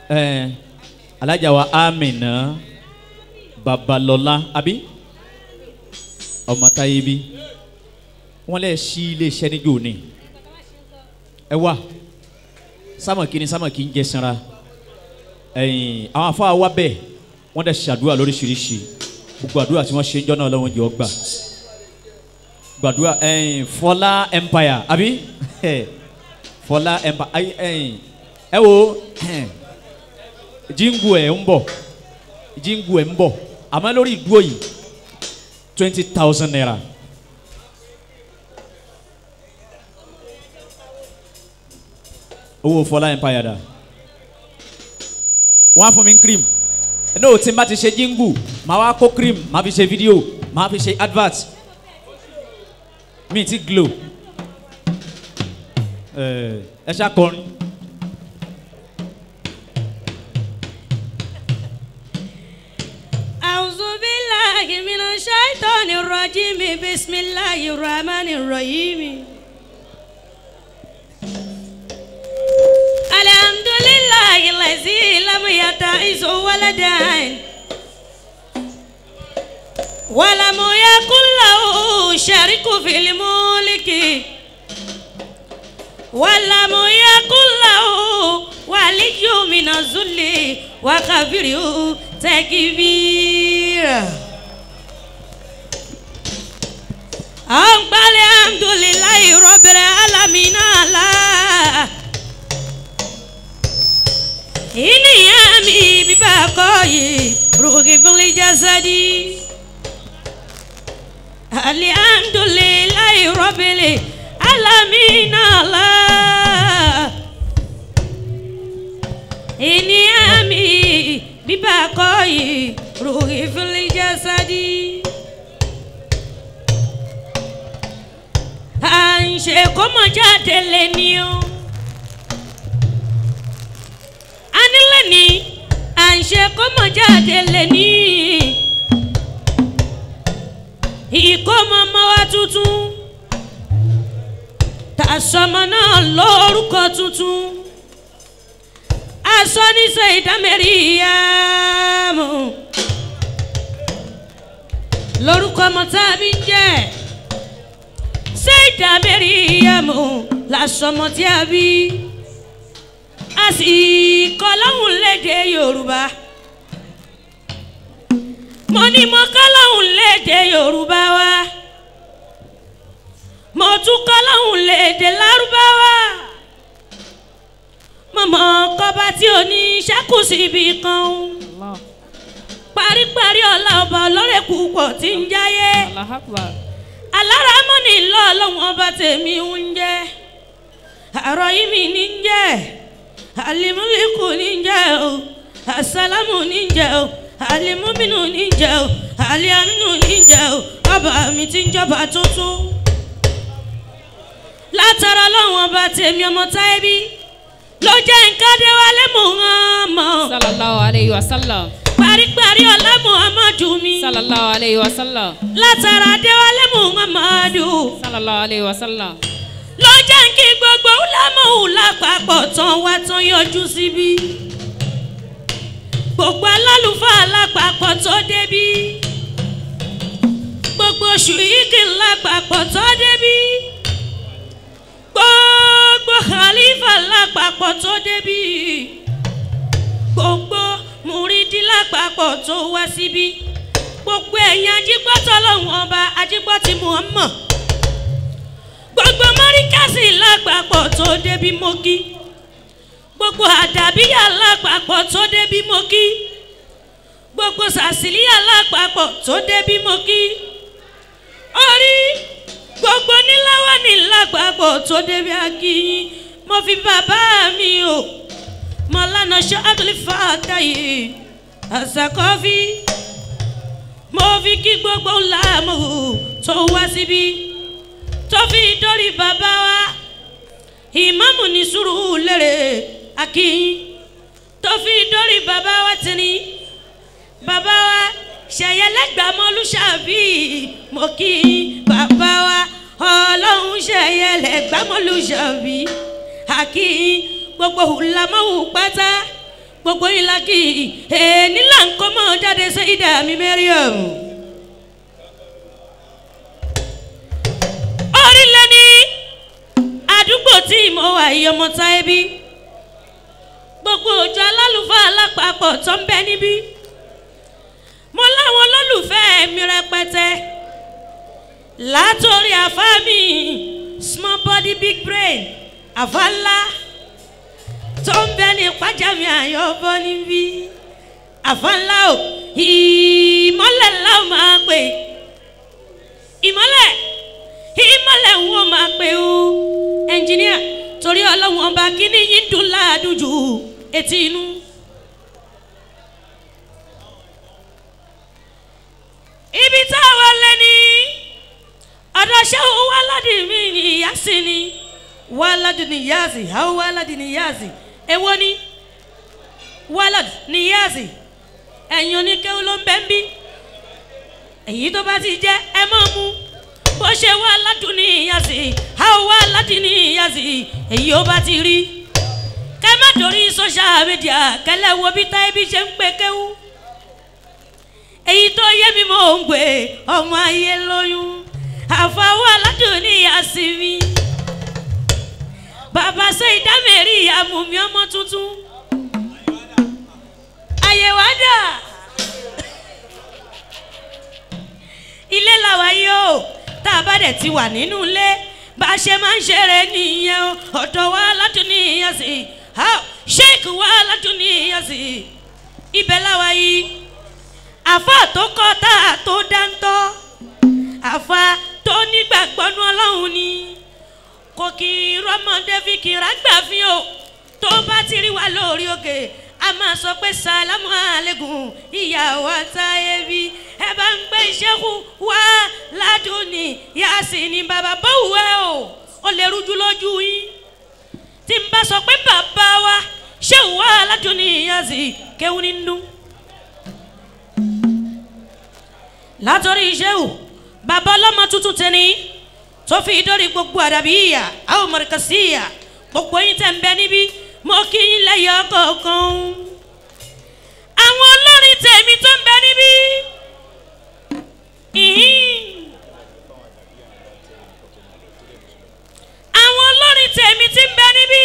ẹ alájà wa amina babalọla abi ọmọ táyé bí wọn lè ṣí iléeṣẹ́ níjó ni ẹ wá sámọ̀kì ni sámọ̀kì ń jẹ sanra ẹ̀yìn àwọn afọ àwa bẹ́ẹ̀ wọ́n dẹ̀ ṣàdúrà lóríṣiríṣi gbogbo àdúrà tí wọ́n ṣe ń jọ́ náà lọ́wọ́ jẹ́ ọ gbà gbàdúrà ẹ̀yìn fọlá empire àbí fọlá empire ayi ẹ̀yìn ẹ wo jíǹgù ẹ̀ ń bọ̀ jíǹgù ẹ̀ ń bọ̀ àmọ́ lórí ìdúró yìí twenty thousand naira. owó fọlá empire dà wọ́n á fún mi cream no tí n bá ti ṣe jíǹgù màá wá kó cream màá fi ṣe fídíò màá fi ṣe advert mi ti glow ẹ ẹ ṣàkọrin. أعوذ بالله من الشيطان الرجيم بسم الله الرحمن الرحيم الحمد لله الذي لم يتعز ولدا ولم يكن له شريك في الملك ولم يكن له ولي من الذل وكبره تكبيرا أقبل الحمد لله رب العالمين على إني أمي ببقاي روحي في الجسد الحمد لله رب العالمين على إني أمي ببقاي روحي في الجسد à ń ṣe kó mọ̀ jáde lé ní o. a nílẹ̀ ní à ń ṣe kó mọ̀ jáde lé ní. ìkómọ ọmọ wa tuntun tàṣọmọ náà lórúkọ tuntun aṣọ níṣẹ́ ìdámẹ́rì yá mọ̀ lórúkọ ọmọ tá a bí ń jẹ́ ṣé ìdámẹ́rì yá mọ̀ làṣọmọ tí a bí a sì kọ́ lọ́hùn léde yorùbá mo ní mo kọ́ lọ́hùn léde yorùbá wa mo tún kọ́ lọ́hùn léde lárúbáwá mọ̀mọ́ kọ́ba tí o ní ṣẹ́kù síbi kan o. paríparí ọ̀la ọba ọlọ́rẹ̀ púpọ̀ tí ń jáyé. alára mọ́ni ńlọ ọlọ́run ọba tèmi ń jẹ́. àrọ̀ yìí mi ní ń jẹ́. alimuliku ní ń jẹ́ o. asalamu ní ń jẹ́ o. alimuminu ní ń jẹ́ o. aliaminu ní ń jẹ́ o. ọba mi ti ń jọba tuntun. látara ọlọ́run ọba tèmi ọmọ táyé bí ló jẹ́ nǹkan dé wálé muhammad. sallallahu alayhi wa sallam. paríparí ọlá muhammadu mi. sallallahu alayhi wa sallam. látara déwálé muhammadu. sallallahu alayhi wa sallam. ló jẹ́ kí gbogbo lámọ̀hù lápapọ̀ tán wá tán yọjú síbí. gbogbo alálùfáà lápapọ̀ tó débí. gbogbo ṣùyíkì lápapọ̀ tó débí gbogbo khalifa lápapọ̀ tó débí gbogbo mùrídìí lápapọ̀ tó wá síbí gbogbo ẹ̀yin ajígbọ́tọ̀ lọ́wọ́n ọba ajígbọ́tì muhammad gbogbo mọ́ríkàsì lápapọ̀ tó débí mọ́kí gbogbo àdàbíyà lápapọ̀ tó débí mọ́kí gbogbo sàsìlíyà lápapọ̀ tó débí mọ́kí orí gbogbo níláwá ní lápapọ̀ tó débi akíyín mo fi bàbá mi o mọ̀lánà ṣáàtúlì fàtàyè àṣàkọ́fí mo fi kí gbogbo làmú tó wá síbí tó fi dórí bàbá wa ìmáàmù ní sùúrù lérè akíyín tó fi dórí bàbá wa tìní bàbá wa ṣẹyẹlẹgbàmọlúṣàbí mo kí bàbá wa ọlọ́run ṣẹyẹlẹgbàmọlúṣàbí àkí gbogbo hùlámọ́hù pátá gbogbo yín la kí èèní là ń kọ́ mọ́ jáde sí ìdá mi mẹ́ríọ̀m. orílẹ̀ ní àdúgbò tí mo wà yìí ọmọ táyé bí gbogbo òjò alálùfáà lápapọ̀ tó ń bẹ níbí mo láwọn olólùfẹ́ mi rẹpẹtẹ látòrí àfa mi small body big brain àfa ńlá tó ń bẹ ní pàjáwì àyọ̀bọ níbí àfa ńlá o ìmọ̀lẹ̀ ńlá ò máa pè ìmọ̀lẹ̀ ìmọ̀lẹ̀ ń wọ́n máa pè o ẹnjìníà torí ọlọ́run ọba kíní yín dùn láàdùn jù etí inú. ibi tá a wọlé ní ọ̀dọ̀ ṣẹ́wó wàládì mi ní ìyá sí ni wàládì ní yáàzì àwọn wàládì ní yáàzì èwo ni wàládì ní yáàzì ẹ̀yin oníkéwú ló ń bẹ́ ń bí èyí tó bá ti jẹ́ ẹ mọ̀ mú bó ṣe wàládì ní yáàzì àwọn wàládì ní yáàzì èyí ó bá ti rí kẹ́ má dorí social media kẹ́lẹ́ wo bí táyé bí ṣe ń pè kéwú èyí tó yé mi mò ń gbé ọmọ ayé lóyún àfọwọ́ aládùn ní àsìmí bàbá ṣe ìdámẹ́rì ìyàmú mi ọmọ tuntun àyẹ̀wò àdà ilé làwa yóò tá a bá dẹ̀ ti wà nínú ilé bá a ṣe máa ń ṣeré nìyẹn o ọ̀dọ̀ wa aládùn ní ìyàsí sheik wa aládùn ní ìyàsí ibẹ̀ làwa yìí àfa tó kọ́ tá a tó dáńtọ́ àfa tó nígbàgbọ́nú ọlọ́run ni kò kì í rọ́mọdé fi kìrà gbà fi o tó bá ti rí wa lórí òkè a máa sọ pé sàlámù àlẹ́gùn ìyàwó àtàyè bí ẹ bá ń gbé ìṣẹ́kù wá ládùn ní yàsí ni bàbá bọ́wù ẹ o ó lè rújú lójú yín tí n bá sọ pé bàbá wa ṣé wà ládùn ní yàsí kéwù ní dùn. látọ̀rí ìṣẹ́wò bàbá ọlọ́mọ tuntun tẹni tó fi dórí gbogbo àdàbí ìyà àwọn mọ̀rẹ́kàsí ìyà gbogbo yín tẹ̀ ń bẹ níbí mo kí yín lẹ́yìn ọkọ̀ọ̀kan àwọn olórin tèmi tó ń bẹ níbí àwọn olórin tèmi tí ń bẹ níbí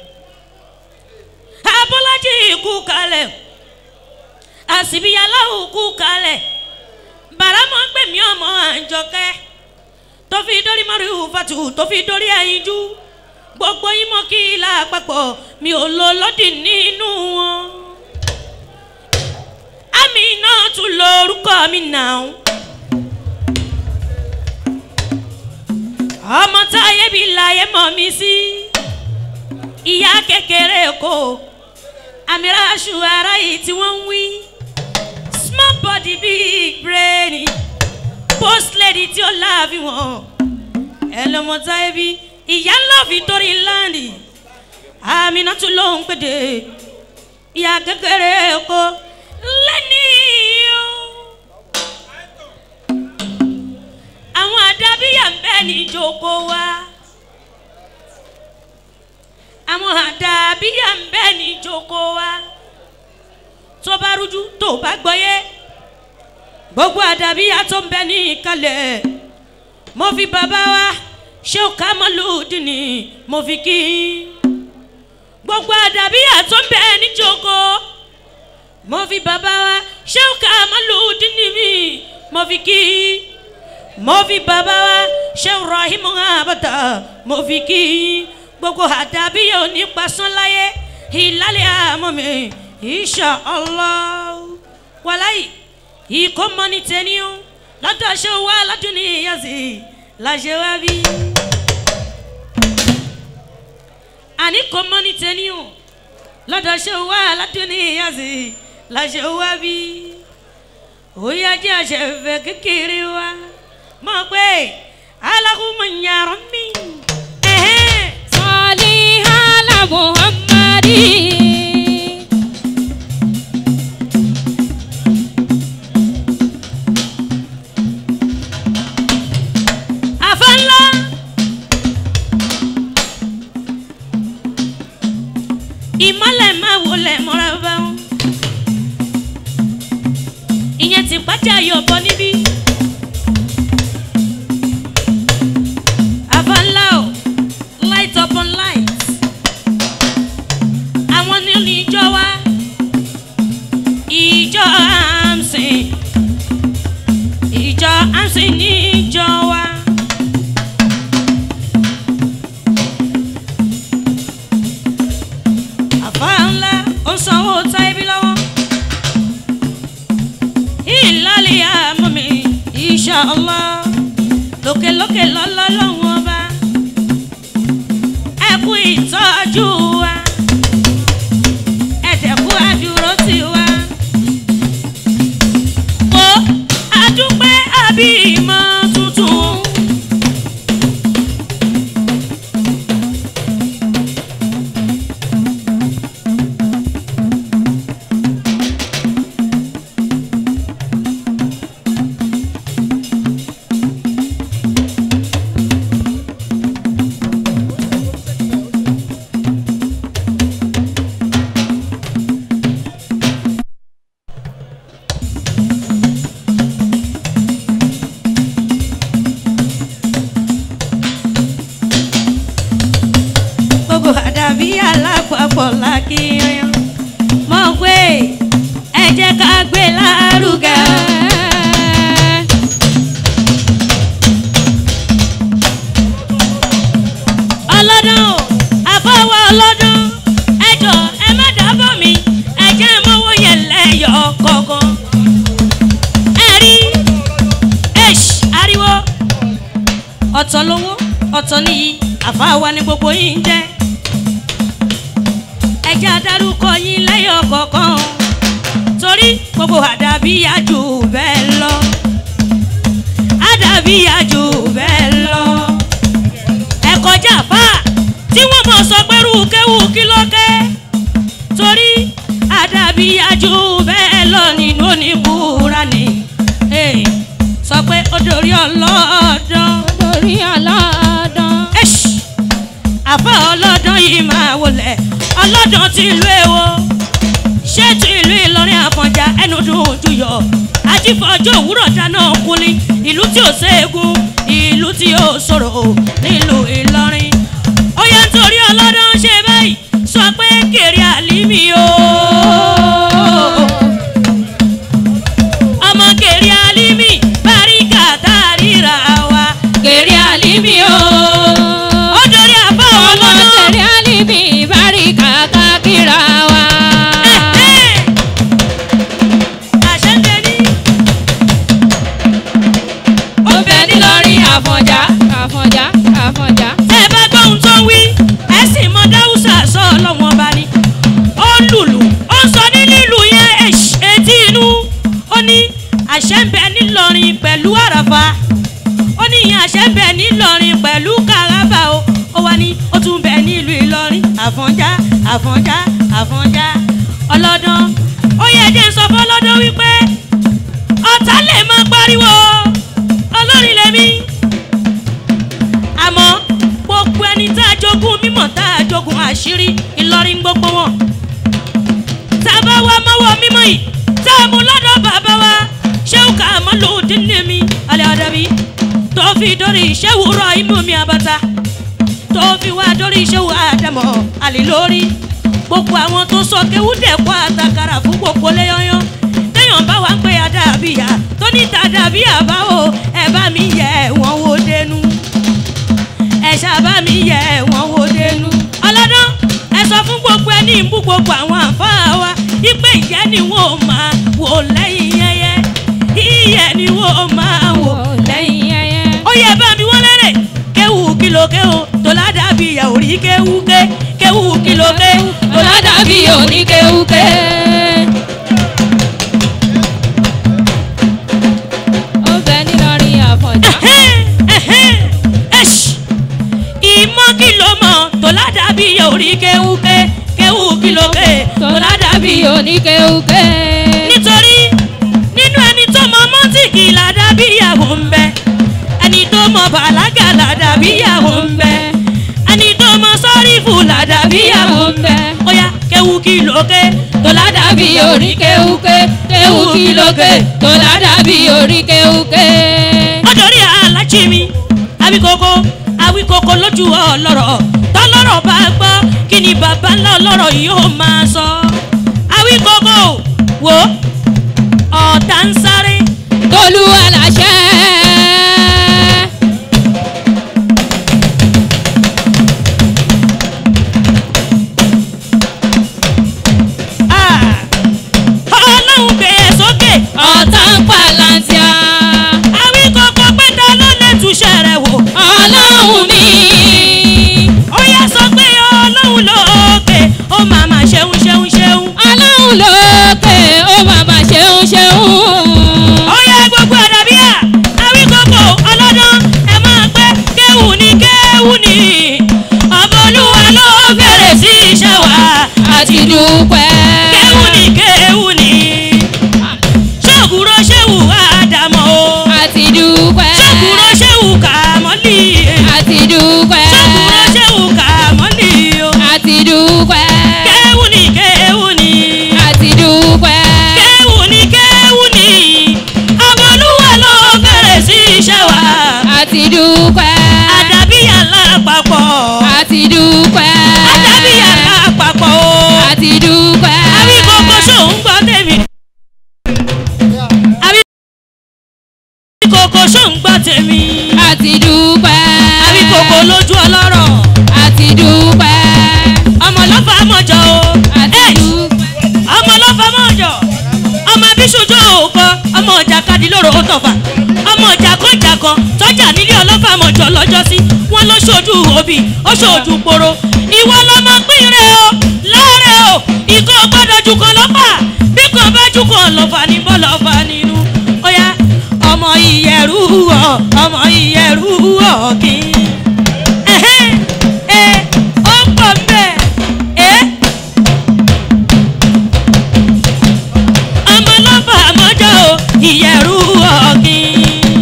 abọ́lájì kú kalẹ̀ àsìbíyàláwò kú kalẹ̀ bàrámọ̀ gbẹ̀mí ọmọ àjọkẹ́ tó fi dórí mọ́ríwù fatu tó fi dórí ẹ̀yinjú gbogbo yín mọ́ kí ilà àpapọ̀ mi ò lo lọ́dì nínú wọn. àmì náà tún lo orúkọ mi náà. ọmọ táyé bí láyé mọ̀ mí sí ìyá kékeré kò àmì ráṣù ara yìí tí wọ́n ń wí small body big brain post lady tí ó láàbí wọn ẹlọmọ táyé bí ìyá ńlá victory land àmì náà tún lóhùn péde ìyá kékeré kó lẹ́ni o àwọn àdábíyà ń bẹ ní ìjókòó wa àwọn àdábíyà ń bẹ ní ìjókòó wa tó bá rújú tó bá gbọ́yé gbogbo àdàbíyá tó ń bẹ ní ìkàlẹ̀ mo fi bàbá wa ṣé o ká mọ́lúdì ni mo fi kí gbogbo àdàbíyá tó ń bẹ ní joko mo fi bàbá wa ṣé o ká mọ́lúdì ni mi mo fi kí mo fi bàbá wa ṣé o rahimu abata mo fi kí gbogbo àdàbíyá ò ní pasán láyé ìlàlẹ̀ àmọ́ mi insha allah wàláyé ikọ̀ mọ́ni tẹ́ni o lọ́dọ̀ ṣe wá lọ́dún ní ìyàsí láṣẹ wá bí. àní kò mọ́ni tẹ́ni o lọ́dọ̀ ṣe wá lọ́dún ní ìyàsí láṣẹ wá bí. òyà jẹ́ àṣẹfẹ́ kékeré wa mọ̀ pé alákùnmọ̀ nyàrá mi. sọ́ọ́lì hàlà muhammadi. àfẹ́ńlá. ìmọ̀lẹ̀ máa wọlé mọ́ra bá wọn. alájà yọ̀bọ níbí. avanlao light upon light. àwọn ní ní ìjọ wa ìjọ amsin ìjọ amsin ní ìjọ wa. àfa ńlá ó sanwó táìbí lọ́wọ́ ìlàlẹ̀ àmọ́ mi ìṣàlọ́ lókèlókè lọ́lọ́ lọ́wọ́ ọba ẹ kú ìtọ́jú wa ẹ dẹ̀ kú àdúró tì wá. Mo àdúpẹ́ àbí ìmọ̀ tuntun. gbogbo àdàbí alápapọ̀ lákìyàn mọ̀ pé ẹ jẹ́ ká gbé lárugẹ. ọlọ́dún o àfọwọ́ ọlọ́dún ẹ jọ ẹ má dábọ̀ mi ẹ jẹ́ mọ́wọ́ yẹn lẹ́yọ̀ kọ̀ọ̀kan. ẹ rí ẹ̀ṣ ariwo ọ̀tọ̀ lówó ọ̀tọ̀ nìyí àfáwa ni gbogbo yín ń jẹ́ ẹjẹ́ adarúkọ yín lẹ́yọ̀ kọ̀ọ̀kan torí gbogbo àdàbí àjù bẹ́ẹ̀ lọ àdàbí àjù bẹ́ẹ̀ lọ ẹ kọjá fà tí wọ́n mọ̀ sọ pé rúkẹ́wù kí ló kẹ́ torí àdàbí àjù bẹ́ẹ̀ lọ nínú oníbúra ni Eh, sọ pé ó dorí ọlọ́dún Lórí ọlọ́dún. ẹ̀ṣ àfa ọlọ́dún yìí máa wọlé ọlọ́dún ti ìlú èwo ṣé ti ìlú ìlọrin àfọ̀njá ẹnu dùn ojú yọ ajífọ̀jọ́ òwúrọ̀ dáná kúnlé ìlú tí ò ségun ìlú tí ò sọ̀rọ̀ nílùú ìlọrin ó yẹ nítorí ọlọ́dún ṣe báyìí sọ pé kèrè àlímì o ọmọ kèrè àlímì báríkà tá a ríra wa kèrè àlímì o ó dorí àbá Ọmọ ọlọ́dún. tẹ̀lé àlìbí ìbáríkà kákìrà wa. àṣẹ ń tẹ́lí. Ó bẹ nílọrin àfọ̀njá àfọ̀njá àfọ̀njá. tẹ́ ẹ bá gbọ́ ohun tó ń wí ẹ sì mọ dáhùsà sọ ọlọ́wọ́n ọba ni ó ń lùlù ó ń sọ ní lílù yẹn ẹ̀ṣ- etí inú ó ní àṣẹ ń bẹ nílọrin pẹ̀lú àràfà ó ní ìyẹn àṣẹ ń bẹ nílọrin pẹ̀lú kàràbà o ó wá ní ó tún bẹ nílùú ìlọrin àfọ̀njá àfọ̀njá àfọ̀njá ọlọ́dún ó yẹ jẹ́ ń sọ fọlọ́dún wípé ọ̀tá lè máa pariwo olórin lèmi àmọ́ gbogbo ẹni tá a jogún mímọ̀ tá a jogún àṣírí ìlọrin gbogbo wọn tá a bá wá mọ́wọ́ mímọ́ yìí tá a mú lọ́dọ̀ bàbá wa ṣéwù ká mọ́ lòdì ní mi alẹ́ àdàbí tó fi dórí ṣéwù rọ inú mi àbàtà tó fi wá dórí ṣéwù àdàmọ̀ àlè lórí gbogbo àwọn tó sọ kéwú dẹ̀kọ́ àtàkàrà fún gbogbo léyọ́yọ́ téèyàn bá wá pé àdàbíyà tó ní tàdàbíyà báwo ẹ bá mi yẹ wọn wo dénú ẹ ṣàbá mi yẹ wọn wo dénú. ọlọ́dún ẹ sọ fún gbogbo ẹni ìbú gbogbo àwọn àfáà wa ipe ìyẹn ni wọn ò máa wò lẹ́yìn yẹyẹ ìyẹn ni wọn ò máa wò lẹ́yìn ẹyẹ. ó yẹ bá mi wọ́n lẹ́rẹ̀ kéwù kìlọ̀ kéwù tó ládàbí ìyà orí kéwù ké kéwù kìlọ̀ ké tó ládàbí Ọ̀làdàbí oníkéwúké. Ó bẹ nílọrin àfọ̀njá. ẹ̀ṣ ìmọ̀ kìlọ̀ mọ̀ tó ládàbí ìyà orí kéwù ké kéwù kìlọ̀ ké tó ládàbí Ọ̀làdàbí oníkéwúké. nítorí nínú ẹni tó mọ mọ́tìkì ládàbí ìyàwó ń bẹ ẹni tó mọ bàlágà ládàbí ìyàwó ń bẹ ẹni tó mọ sọ́rífù ládàbí ìyàwó ń bẹ ó yá kéwù kí lókè tó ládàbí orí kéwúké kéwú kí lókè tó ládàbí orí kéwúké. ọjọ́rí alájí mi awíkoko awíkoko lójú ọlọ́rọ̀ tọ́lọ́rọ̀ bá gbọ́ kí ni bàbá ńlá ọlọ́rọ̀ yóò máa sọ awíkoko wo ọ̀tá ń sáré tolú aláṣẹ. Ah! ọlọ́run gbé e sókè ọ̀tá ń palantia. awíkoko pẹ́ta ló lè túṣẹ́ rẹ̀ wò ọlọ́run mi. ó yá sọ pé ọlọ́run lókè ó máa máa ṣeun ṣeun ṣeun ọlọ́run lókè ó bàbá ṣeun ṣeun. ó yá gbogbo àdàbíyà awíkoko ọlọ́dún ẹ máa pẹ́ kéwù ní kéwù ní ọba olúwa ló bẹ̀rẹ̀ sí iṣẹ́ wa àti dúpẹ́. kéwù ní kéwù ní ṣọ́ọ̀kúrò ṣéwù àdàmọ́ o àti dúpẹ́. ṣọ́ọ̀kúrò ṣéwù kàmọ́lì àti dúpẹ́. ṣọ́ọ̀kúrò ṣéwù kàmọ́lì o àti dúpẹ́. kéwù ní kéwù ní. àti dúpẹ́. kéwù ní kéwù ní ọba olúwa ló bẹ̀rẹ̀ sí iṣẹ́ wa àti dúpẹ́. àdàbíyà lápapọ̀ àti dúpẹ́. àdàbíyà lápapọ̀ o àti dúpẹ́. àbí kókó ṣòun gbọ́ tèmi àbí kókó ṣòun gbọ́ tèmi àti dúpẹ́. àbí kókó lójú ọlọ́rọ̀ àti dúpẹ́. ọmọ lọ́fà mọ̀jọ o àti Ẹ̀, dúpẹ́. ọmọ lọ́fà mọ̀jọ ọmọ abíṣojú òkọ ọmọ ọjà kadìlóró ó tọ̀fà ọmọ ọjà kọjà kan tọ́jà nílé ọlọ́fà mọ̀jọ lọ́jọ́sí wọn ló ṣojú òbí ó ṣojú poro ìwọ lọmọ pínrẹ o láàrẹ o ìkọ́ gbọ́dọ̀ jù kan lọ́fà bí kan bá jù kan lọ́fà ní bọ́lọ́fà nínú ó yá ọmọ ìyẹ̀rú ọ̀ ọmọ ìyẹ̀rú ọ̀ kí ẹ̀hẹ́ ẹ̀ ó pọ̀ mbẹ́ ẹ̀. ọmọ lọ́fà mọ́jọ́ o ìyẹ̀rú ọ̀gbìn.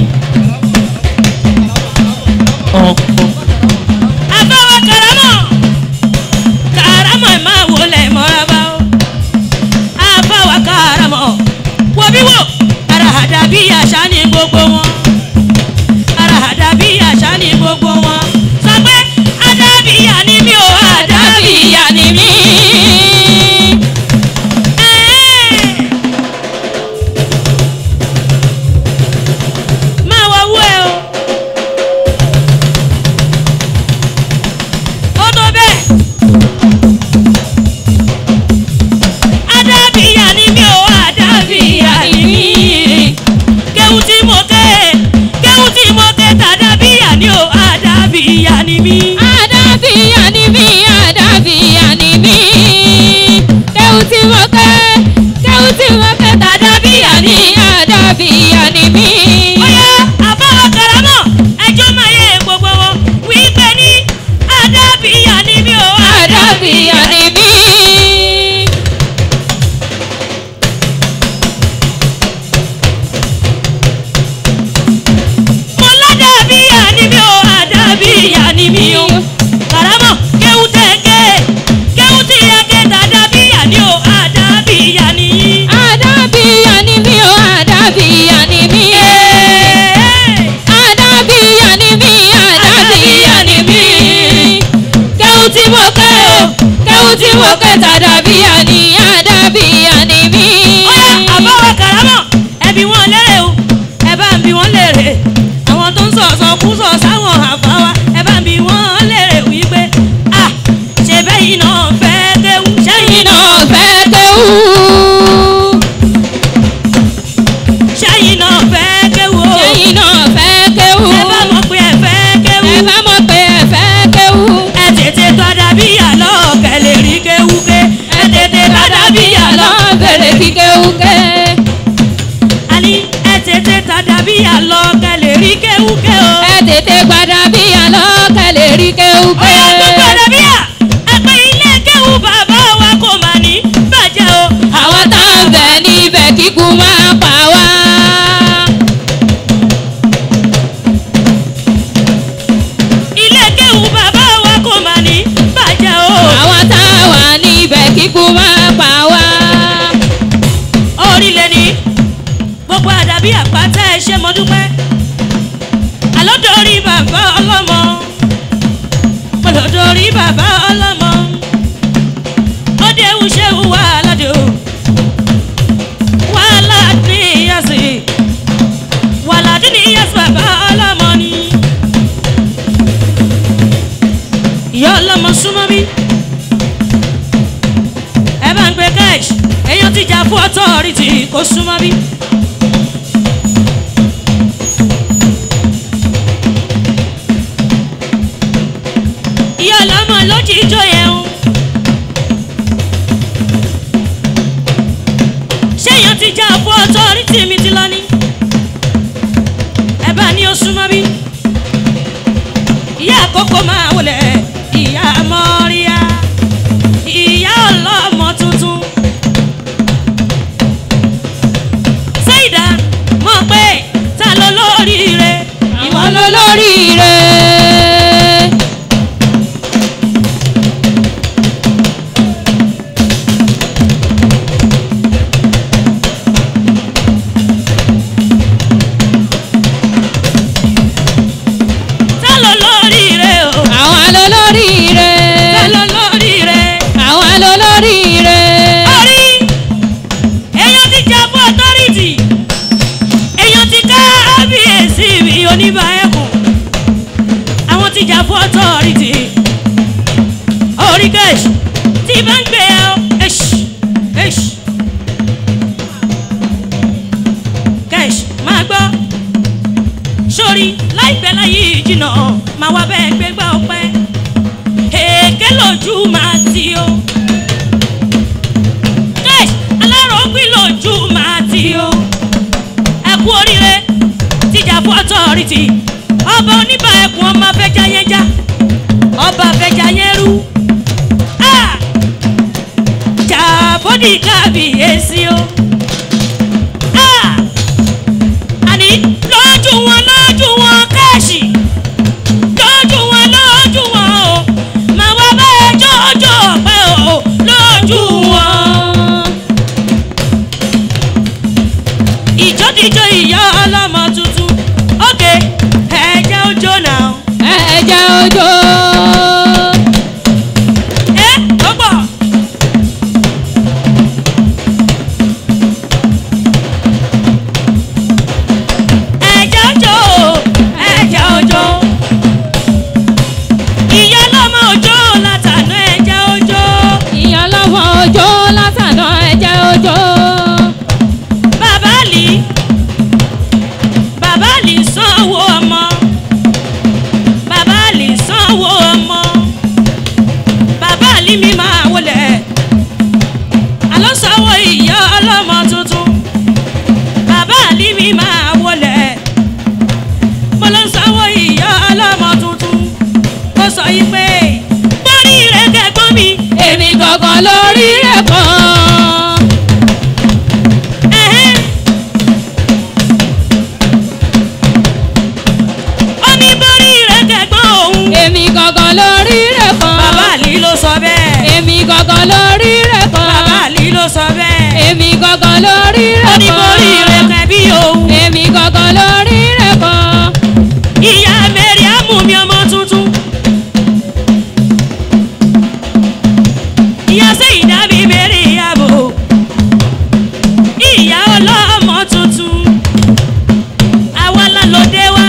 àbáwọ̀ karamọ̀ karamọ̀ ẹ̀ máa wọlé mọ́rábá o. àbáwọ̀ karamọ̀ wo bí wò ara àdá bí àṣà ní gbogbo wọn. ara àdá bí àṣà ní gbogbo wọn. sọ pé adábíyà ni mí o adábíyà àdàbíyà ni mí. máa wọ owó ẹ o. ó tó bẹ́ẹ̀. adábíyà ni mí o adábíyà ni mí. kéwù tí mo ké kéwù tí mo ké tàdábíyà ni o adábíyà ni mí. àdàbíyà ni mí. àdàbíyà ni mí. kéwù tí mo ké kéwù tí mo ké tàdàbíyà ni àdàbíyà ni mí. Bóyá àbáwọ̀ karamọ̀ ẹjọ́ máa yẹ gbogbo wọn wípé ní adábíyà ni mí o àdàbíyà ni mí. mo ládàbíyà ni mí o àdàbíyà ni mí o karamọ̀ kéwù tẹ̀gẹ́ kéwù tí yẹ ké tàdàbíyà ni o àdàbíyà ni yín. àdàbíyà ni mí o àdàbíyà ni mí. àdàbíyà ni mí àdàbíyà ni mí. kéwù tí mo ké o kéwù tí mo ké tàdàbíyà ni àdàbíyà ni mí. Óyá àbáwọ̀ karamọ̀ ẹbí wọn lérè o ẹ bá ń bi wọn lérè àwọn tó ń sọ̀sọ̀ kú sọ̀ sáwọn àfáwá ẹ bá ń bi wọn lérè wípé à ṣe bẹ́yìn náà fẹ́ kéwù sẹ́yìn sẹ́yìn náà náà fẹ́ kéwù. sẹ́yìn náà fẹ́ kéwù o sẹ́yìn náà fẹ́ kéwù. ẹ bá mọ̀ pé ẹ fẹ́ kéwù ẹ bá mọ̀ pé ẹ fẹ́ kéwù. ẹ tètè tọ́da bí àlọ́ kẹlẹ̀ rí kéwù ké ẹ tètè tọ́da bí àlọ́ lọ bèrè kí kéwù ké. àní ẹ tètè tọ́da bí àlọ́ kẹlẹ̀ rí kéwù ké o. ẹ tètè gbàdá bí àlọ́ kẹlẹ̀ rí kéwù ké. Ọ̀yá gbogbo àdàbíyà ẹgbẹ́ ilé kéwù bàbá wa kò mà ní bàjẹ́ o. àwọn tá à ń bẹ̀ níbẹ̀ kíkú máa pa wá. Ilé kéwù bàbá wa kò mà ní bàjẹ́ o. àwọn tá a wà níbẹ̀ kíkú máa pa wá. bí àpáta ẹ ṣe mo dúpẹ́ àlọ́dọ̀rí bàbá ọlọ́mọ olódòrí bàbá ọlọ́mọ ọdẹ ìwúṣẹ́ wà ládò wàhálà ní ìyàsí wàhálà ní ìyàsí bàbá ọlọ́mọ ni ìyá ọlọ́mọ súnmọ́ bí ẹ bá ń gbé cash èèyàn ti jà fún authority kó súnmọ́ bí. ìyá ọlọ́mọ ló jí ijó yẹn o. ṣé èèyàn ti jà fún authority mi ti lọ ní. ẹ bá ní ó súnmọ́ bí. ìyá àkókò máa wọlé ìyá mọ́ríà ìyá ọlọ́mọ tuntun. ṣéìdá mọ̀ pé ta ló lóríire ìwọ àwọn ló lórí. lólóríire. ta ló lóríire o àwọn lólóríire. ta ló lóríire. àwọn lólóríire. orí èèyàn ti jà fún authority èèyàn ti ká ábíyèsí mi oníbà ẹkùn àwọn ti jà fún authority orí gẹ̀ẹ́sì tí bá ń gbé ẹ ọ ẹṣì ẹṣì gẹ̀ẹ́sì máa gbọ́ sórí láìpẹ́ láyé ìjìnà máa wá bẹ́ẹ̀ gbégbá ọpẹ́ èké lójú máa ti o guys alárògbìn lójú máa ti o ẹ kú oríire tíjà fún authority ọba oníbà ẹkùn ọmọ afẹjá yẹn já ọba afẹjá yẹn rú Ah! jàbọ́dì kábíyèsí o Ah! àní lójú wọn lójú wọn káàṣì lójú wọn lójú wọn o màá wá bẹ́ẹ̀ jọjọ pẹ́ o lójú wọn. ìjọ́díjọ́ ìyá ọlọ́mọ tuntun ókè ẹ̀jẹ̀ ojó náà. ẹ̀jẹ̀ òjò. ẹ ó gbọ́. ẹ̀jẹ̀ ojó ẹ̀jẹ̀ ojó ìyá ọlọ́mọ ojó látàná ẹ̀jẹ̀ ojó. ìyàn lọ́wọ́ òjò látàná ẹ̀jẹ̀ òjò. bàbá lì bàbá lì sanwó ọmọ bàbá lì sanwó ọmọ bàbá lì mi máa wọlé àlọ́ sanwó ìyá ọlọ́mọ tuntun bàbá lì mi máa wọlé mo lọ sanwó ìyá ọlọ́mọ tuntun ó sọ yìí pé gbórí rẹ̀ kẹ́gbọ́n mi èmi gangan lórí rẹ̀ kan. ẹ̀hẹ́n. ó ní borí rẹ̀ kẹ́gbọ́n òun. èmi gangan lórí rẹ̀ kan. bàbá àlì ló sọ bẹ́ẹ̀. èmi gangan lórí rẹ̀ kan. bàbá àlì ló sọ bẹ́ẹ̀. èmi gangan lórí ó rẹ̀ ní kan. borí rẹ̀ kẹ́bí òun. èmi gangan lórí rẹ̀ kan. ìyá mẹ́rin á mú mi ọmọ tuntun. ìyá sẹ́yìn dábì mẹ́rin ìyàbò. ìyá ọlọ́mọ tuntun. àwa la lòdè wa.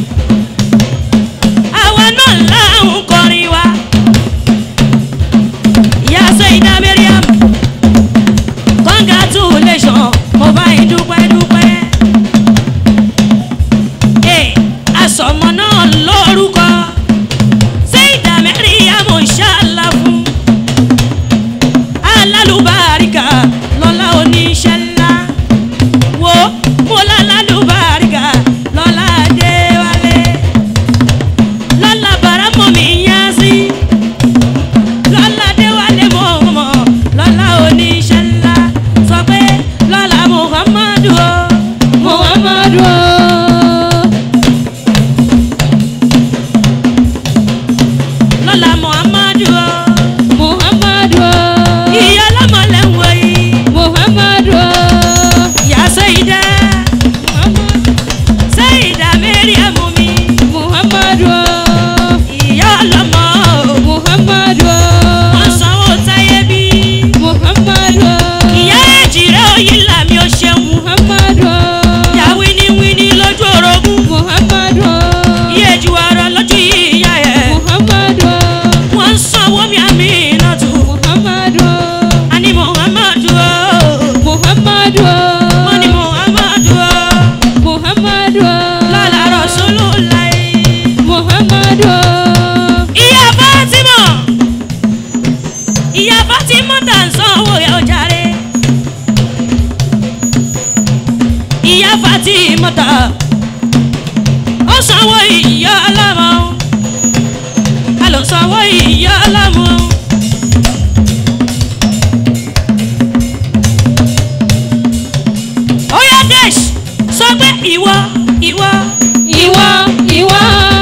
àwa náà là ń kọrin wa. ìyá sẹ́yìn dábì mẹ́rin ìyàbò. congratulation mo bá yín dúpẹ́ dúpẹ́. tí mọ́ta ó sanwó ìyá ọlọ́mọ a lọ sanwó ìyá ọlọ́mọ. ó yá dash sọ pé ìwọ ìwọ ìwọ ìwọ.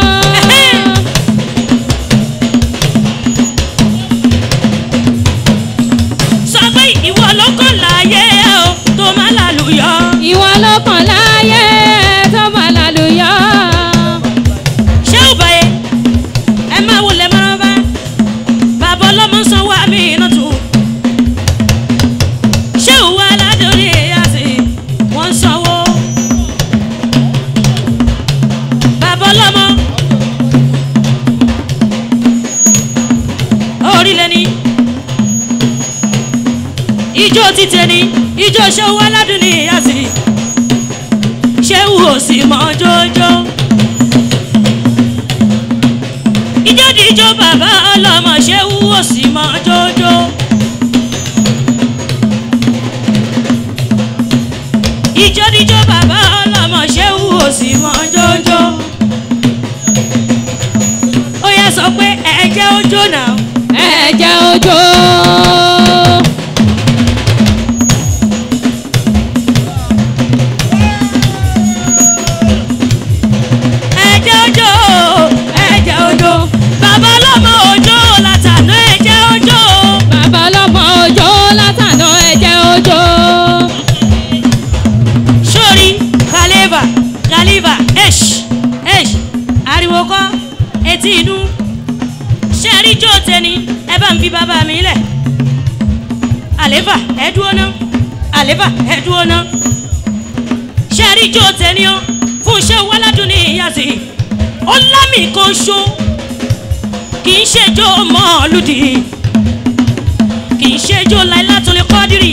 sọ pé ìwọ ló kàn láàyè o tó má lálùyọ. ìwọ ló kàn láyé tó máa lálùyọ. ṣé ò báyé ẹ máa wọlé máa bá bàbá ọlọ́mọ sanwó àmì iná tù. ṣé ò wá ládùúrí àti wọ́n sanwó. bàbá ọlọ́mọ orílẹ̀ ni ijó títẹ ni ijó ṣé ò wá ládùúrí àti ṣé ò sì mọ́ jójó. ìjọ́díjọ́ bàbá ọlọ́mọ ṣé wúwo sí mọ́ jójó. ìjọ́díjọ́ bàbá ọlọ́mọ ṣé wúwo sí mọ́ jójó. ó yẹ sọ pé ẹ̀jẹ̀ ojó náà. ẹ̀jẹ̀ òjò. ẹ̀jẹ̀ ojó ẹ̀jẹ̀ ojó bàbá ọlọ́mọ ojó látàná ẹ̀jẹ̀ ojó. bàbá ọlọ́mọ òjò látàná ẹ̀jẹ̀ òjò. sórí kàlẹ́bà kàlẹ́bà ẹ̀ṣ ẹ̀ṣ ariwo kọ́ etí inú ṣé ẹ rí jó tẹni ẹ bá ń fi bàbá mi lẹ̀ àlẹ́bà ẹ dúró ná àlẹ́bà ẹ dúró ná ṣé ẹ rí jó tẹni ó fún iṣẹ́ wàládùn ní ìyàsí ó lámì kan ṣó kì í ṣe jó mọ́ọ̀lùdì kì í ṣe jó láìlátọ́lẹ̀ kọ́dírì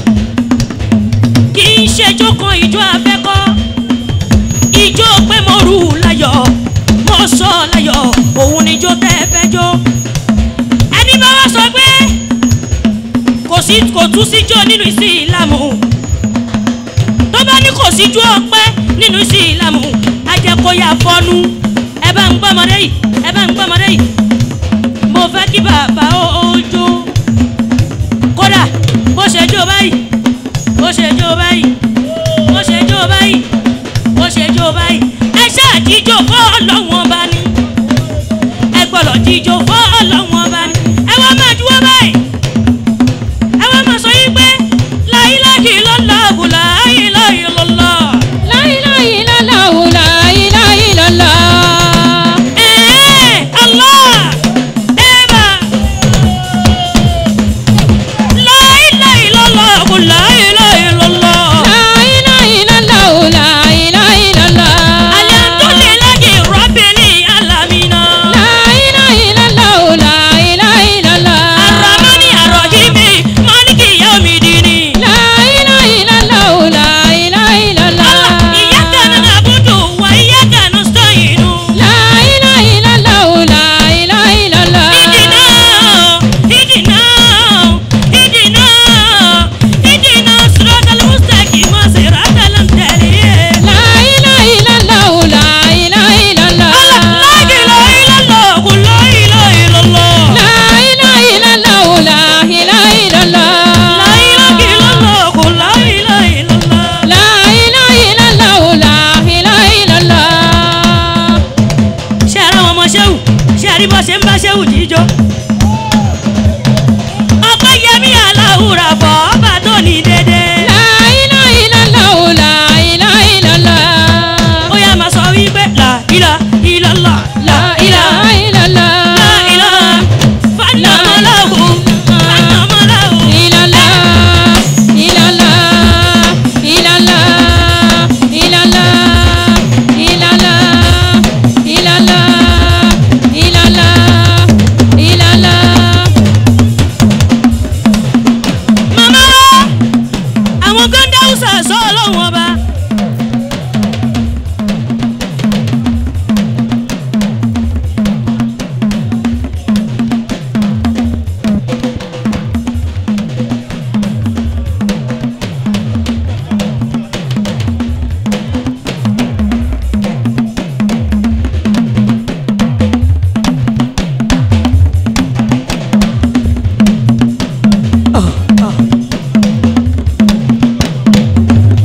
kì í ṣẹjọ́ kan ìjọ abẹ́kọ́ ìjọ pé mo rù láyọ̀ mo sọ láyọ̀ òun níjó tẹ́ ẹ fẹ́ jó ẹni bá wá sọ pé kò sí kò tún síjó nínú ìsìn ìlàmù tó bá ní kò síjó ọpẹ́ nínú ìsìn ìlàmù ajẹkọyà fọnú ẹ bá ń gbọmọdé yìí ẹ bá ń gbọmọdé yìí mo fẹ́ kí bàbá ó ó jó kódà bó ṣe jó báyìí bó ṣe jó báyìí bó ṣe jó báyìí bó ṣe jó báyìí ẹ ṣáà jíjó fọ́ ọlọ́wọ́n bá ní ẹ gbọ́dọ̀ jíjó fọ́ ọlọ́wọ́n bá ní ẹ wá máa juwọ́ báyìí ẹ wá máa sọ yín pé láyíláyí lọ́lá àbùlà láyíláyí lọ́lá láyíláyí lọ́lọ́wù láyíláyí lọ́lọ́. ẹ̀ẹ́ Allah ẹ̀bà láyíláyí lọ́lá àbùlà láyíláyí lọ́lá. láyíláyí lọ́lọ́wù láyíláyí lọ́lọ́. Alhamdulillahi Rabbil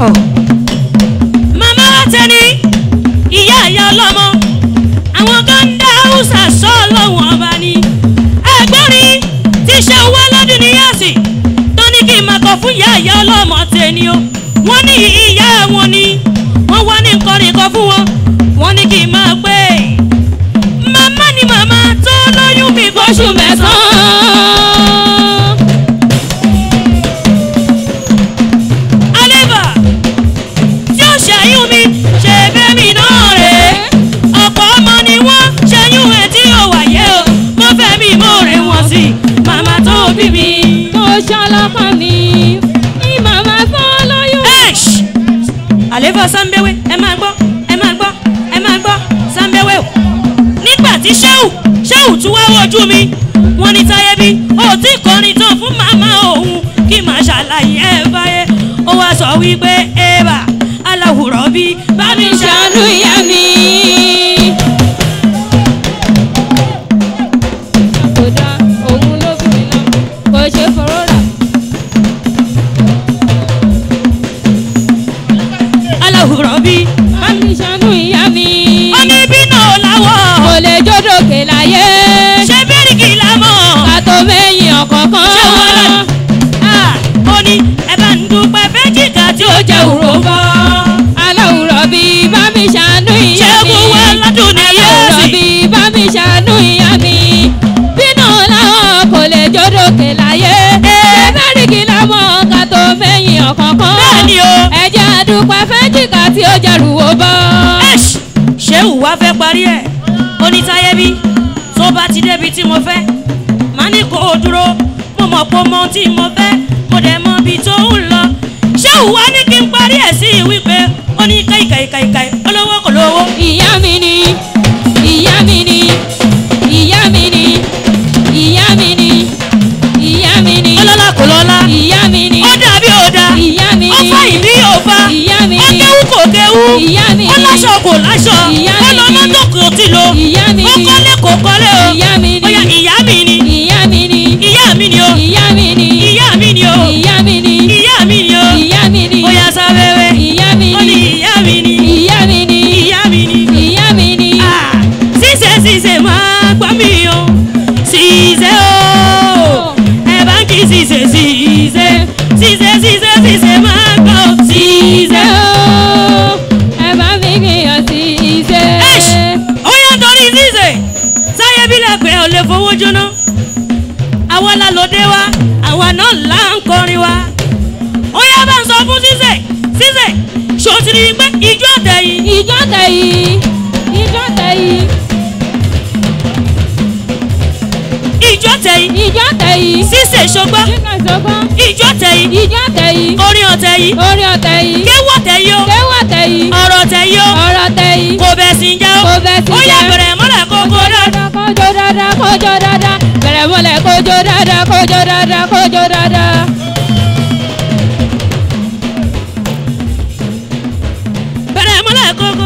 màmá wa tẹni ìyá ìyá ọlọ́mọ àwọn kan ń dá haúsá sọ lọ́wọ́n ọba ni ẹgbẹ́rin tí ṣe wá lọ́dún ní yẹ́sì tó ní kí n máa kọ fún ìyá ìyá ọlọ́mọ tẹni o wọ́n ní ìyá wọn ni wọ́n wá ní nǹkan nìkan fún wọn wọ́n ní kí n máa pé màmá ni màmá tó lóyún mi oṣù fóṣù mẹ́sàn-án. mẹ́sàn-án. Aleba tí ó ṣẹ́yún mi ṣe bẹ́mi náà rè é. Ọ̀pọ̀ ọmọ ni wọ́n ṣẹ́yún ẹ̀ tí ó wáyé o. Mo fẹ́ mi mo rè wọ́n sí màmá tó bí mi. tó ṣọlọ́kàn mi ní màmá fọ́ lóyún. Ẹ̀ṣ! Àléfà Sámbéwé ẹ máa gbọ́ ẹ máa gbọ́ ẹ máa gbọ́ Sámbéwé o. Nígbà tí Ṣéhù Ṣéhù tún wá wojú mi, wọ́n ní táyé bí ó tí kọrin tán fún màmá òun kí màá ṣàlàyé ẹ báyé. Ó wá sọ wípé Eva aláwùrọ̀ bí bá mi ṣàánú ṣàánú ìyá mi. kò dá òun ló bí mi náà kò ṣe fọ̀rọ̀ rà. aláwùrọ̀ bí. bá mi ṣàánú ìyá mi. Ó ní bínú kò làwọ̀ lè jódòkè láyé. ṣé bíríkì lámọ̀. ká tó mẹ́yìn ọ̀kọ̀ọ̀kan. Ṣé wọ́n lọ? Ah, Ó ní ẹ bá ń dúpẹ́ fẹ́jìká tí ó jẹ́ òró bọ́. aláwùrọ̀ bí bá mi ṣàánú ìyá mi. Ṣẹ́gun wá lọ́dún ní aláwùrọ̀ yẹ́sì. bí bá mi ṣàánú ìyá mi. bínú làwọn kò lè jódòkè láyé. ẹ̀ẹ́dẹ́rìkì lámọ̀ ká tó mẹ́yìn ọ̀kọ̀ọ̀kan. Bẹ́ẹ̀ni o. ẹ̀jẹ̀ àdúpẹ́ fẹ́jìká tí ó jẹ́ rúwó bọ́. Ẹ̀ṣ! Ṣéhù wá fẹ́ parí ẹ̀. Ó ní táyé bí tó bá ti débi tí mo fẹ́. Màá ní kó o dúró. Mo mọ̀ pé o mọ ohun tí mo fẹ́. Mo dẹ̀ mọ ibi tó ń lọ. Ṣéhù wá ní kí n parí ẹ̀ sí wípé ó ní káìkàìkàìkàì olówó kò lówó. ìyá mi ni ìyá mi ni ìyá mi ni ìyá mi ni ìyá mi ni Ọlọ́lá kò lọ́lá. ìyá mi ni Ó dàbí ò dá. ìyá mi Ó ni fá ìbí ò fa. ìyá mi Ó ni kéwú kò kéwú. ìyá mi Ó ni láṣọ kò láṣọ. Ìyá Ó mi lọ ni. mọ́tò kò tí lo. ìyá mi Ó ni kọ́lé kò kọ́lé o. ìyá mi Ó yá ni ìyá mi ni. ìyá mi ni Ìyá mi ni o. ìyá mi ni Ìyá mi ni o. ìyá mi ni Ìyá mi ni o. ìyá mi ni Ó yá sábẹ́wẹ́. ìyá mi Ó ní ni ìyá mi ni. ìyá mi ni Ìyá mi ni. ìyá mi ni Ah, Ṣíṣe ṣíṣe máa gbọ́ mi o. Ṣíṣe o. Ẹ bá ń kí ṣíṣe ṣíṣe. Ṣíṣe ṣíṣe ṣíṣe máa gbọ́ ṣíṣe. ìṣe o ẹ bá mi gbìyàn sí ìṣe. Ẹ̀ṣ! ó yá torí ṣíṣe sáyé bílẹ̀ pé ò lè fowó jóná àwa la lòdè wa àwa náà là ń kọrin wa ó yá bá ń sọ fún ṣíṣe ṣíṣe ṣòtìrì pé ìjọ àtẹ̀yìn ìjọ tẹ̀yí ìjọ tẹ̀yí ìjọ tẹ̀yìn ìjọ tẹ̀yí ṣíṣe ṣọgbọ́n nígbà sọ́gbọ́n ìjọ tẹ̀yìn ìjọ tẹ̀yí orin ọ̀tẹ̀yìn orí ọ̀tẹ̀yí kéwọ́ tẹ̀yìn o kéwà tẹ̀yí ọ̀rọ̀ tẹ̀yìn o ọ̀rọ̀ tẹ̀yí kò bẹ̀ sí jẹ́ o Kò bẹ̀ sí ó yá jẹ́. bẹ̀rẹ̀ mọ́lẹ̀ kókó dáadáa. kójó dáadáa kójó dáadáa bẹ̀rẹ̀ mọ́lẹ̀ kójó dáadáa kójó dáadáa kójó dáadáa. bẹ̀rẹ̀ mọ́lẹ̀ kókó.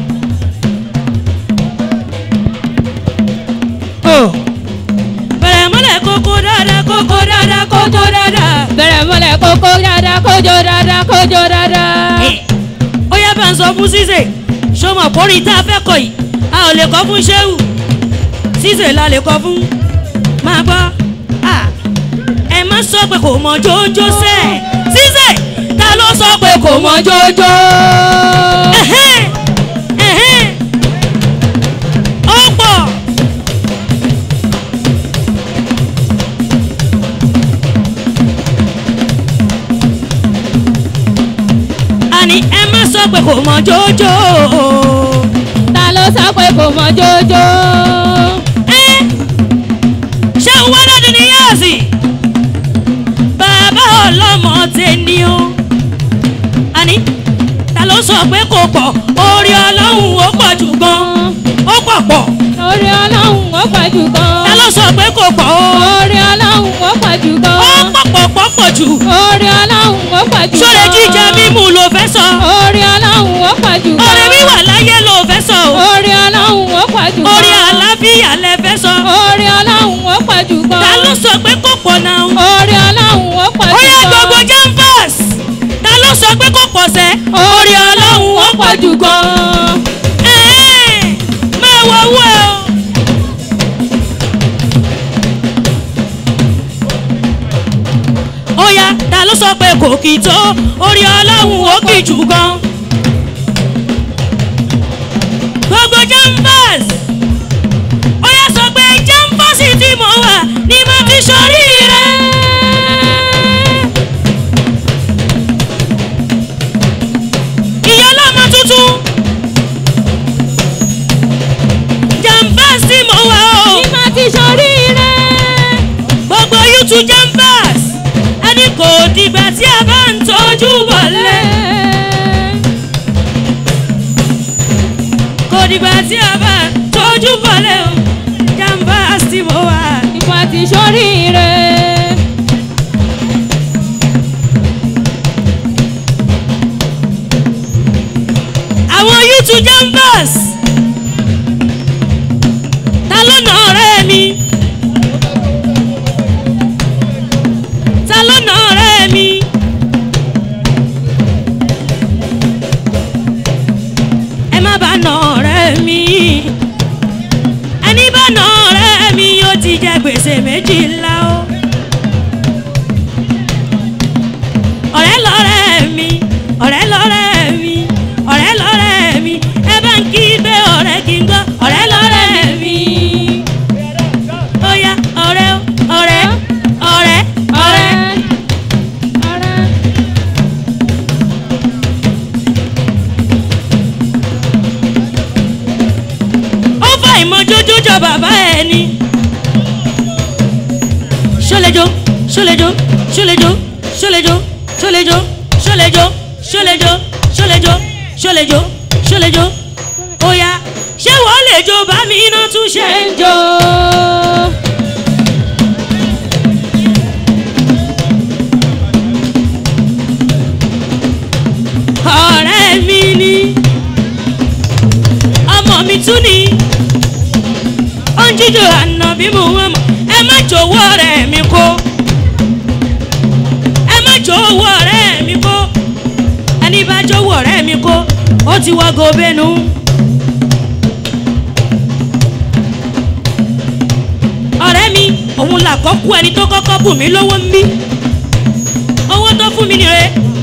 bẹ̀rẹ̀ mọ́lẹ̀ kókó dáadáa kókó dáadáa kókó dáadáa. bẹ̀rẹ̀ mọ́lẹ̀ kókó dáadáa kójó dáadáa kójó dáadáa. ó yá bá ń sọ fún ṣíṣe ṣọmọ kórìí tá a fẹ́ kọ yìí a ò lè kọ́ fún ṣéwù ṣíṣe la lè kọ́ fún máa gbọ́ à, ẹ má sọ pé kò mọ jójó sẹ́ ṣíṣe ta ló sọ pé kò mọ jójó. Ẹ̀hẹ́n, ẹ̀hẹ́n. ó pọ̀. àní ẹ má sọ pé kò mọ jójó. ta ló sọ pé kò mọ jójó. Ẹ́, ṣé ń wá lọ́dún ní yáàsì? bàbá ọlọ́mọ tẹni o. àní ta ló sọ pé kò pọ̀ orí ọlọ́run ó pọ̀ jù gan. ó pọ̀ pọ̀. orí ọlọ́run ó pọ̀ jù ta gan. ló sọ pé kò pọ̀ o. orí ọlọ́run ó pọ̀ jù ó gan. pọ̀ pọ̀ pọ̀ pọ̀ jù. orí ọlọ́run ó pọ̀ jù gan. sórí jíjẹ mímu ló fẹ́ sọ. orí ọlọ́run ó pọ̀ jù gan. orí wíwà láyé ló fẹ́ sọ o. orí ọlọ́run ó pọ̀ jù gan. orí àlàáfíà lẹ fẹ́ sọ. orí ọlọ́run ó pọ̀ jù gan. ta ló sọ pé kò pọ̀ náà. orí ọlọ́run ó pọ̀ ó jù yá gan. gbogbo jambas ta ló sọ pé kò pọ̀ sẹ́ orí ọlọ́run ó pọ̀ jù gan. Ẹ̀ẹ́, máa wọ owó ẹ o. ó yá ta ló sọ pé kò kì í tó orí ọlọ́run ó kì í jù gan. gbogbo jambas ó yá sọ pé jambasi tí mo wà ní mo ti sọrí rẹ. ìyá ọlọ́mọ tuntun jambas tí mo wà o Ìmọ̀ ti sọrí rẹ̀. gbogbo youtube jambas ẹni kò dìgbà tí a bá ń tọ́jú bọ̀lẹ̀. kò dìgbà tí a bá ń tọ́jú bọ̀lẹ̀ o jambas tí mo wà. Ìmọ̀ ti sọrí rẹ̀. àwọn youtube jambas ta ló nà ọ̀rẹ́ mi ta ló nà ọ̀rẹ́ mi ẹ má bá nà ọ̀rẹ́ mi ẹni bá nà ọ̀rẹ́ mi yóò ti jẹ gbèsè méjì ńlá o ọ̀rẹ́ lọ́rẹ́ mi ọ̀rẹ́ lọ́rẹ́ mi ọ̀rẹ́ lọ́rẹ́ mi ẹ bá ń kí pé ọ̀rẹ́ kí n gbọ́ ọ̀rẹ́ lọ́rẹ́ mi. ó yá ọ̀rẹ́ o, ọ̀rẹ́ ọ̀rẹ́ ọ̀rẹ́. Ọ̀rẹ́. ó fà ìmọ̀jójó jọ bàbá ẹ̀ ni. ṣọlẹ́jọ́ ṣọlẹ́jọ́ ṣọlẹ́jọ́ ṣọlẹ́jọ́ ṣọlẹ́jọ́ ṣọlẹ́jọ́ ṣọlẹ́jọ́ ṣọlẹ́jọ́ ṣọlẹ́jọ́ ṣọlẹ́jọ́ ó yá ṣé wọ́n lè jó bá mi iná tún ṣe ń jó. ọ̀rẹ́ mi ni ọmọ mi tún ni ó ń jíjò àná bí mo wọ́n mọ̀ ẹ má jọ̀wọ́ ọ̀rẹ́ mi kó ẹ má jọ̀wọ́ ọ̀rẹ́ mi kó ẹni bá jọ̀wọ́ ọ̀rẹ́ mi kó ó ti wọ́ gobenu. ọ̀rẹ́ mi òun là kọ́kú ẹni tó kọ́kọ́ bù mí lówó ń bí owó tó fún mi nìre.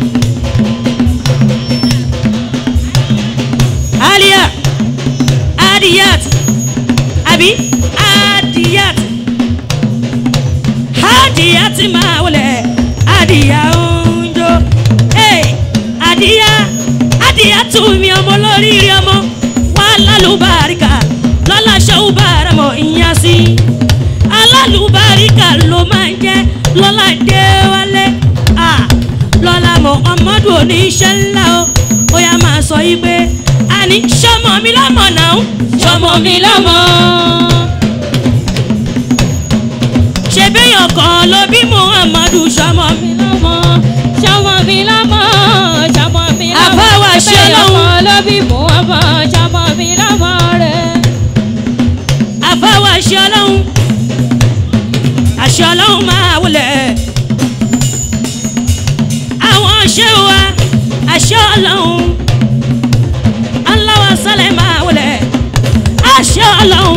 alia adiyat àbí adiyat adiyat máa wọlé adiya oúnjọ hey, adiya adiya tún mi ọmọ lórí rí ọmọ wà lálùbáríkà lọ́la ṣẹ́wó bára mọ̀ ìyá sí alálùbáríkà ló máa ń jẹ́ lọ́la dé wálé ah, lọ́la mọ̀ ọmọdún oníṣẹ́ ńlá o ó yá máa sọ yí pé àní sọmọ mi lọ́mọ náà sọmọ mi lọ́mọ. ṣèbéyàn kan ló bí muhammadu sọmọ mi. mi lọ́mọ ṣọmọ mi lọ́mọ ṣọmọ mi lọ́mọ Àbáwá ṣe lọ́hùn. ọmọ ló bí mú ọmọ ṣọmọ mi lọ́mọ rẹ̀. àfáwọ̀ àṣẹ ọlọ́run àṣẹ ọlọ́run máa wọlé àwọn àṣẹ wa àṣẹ ọlọ́run aláwọ̀ sálẹ̀ máa wọlé àṣẹ ọlọ́run.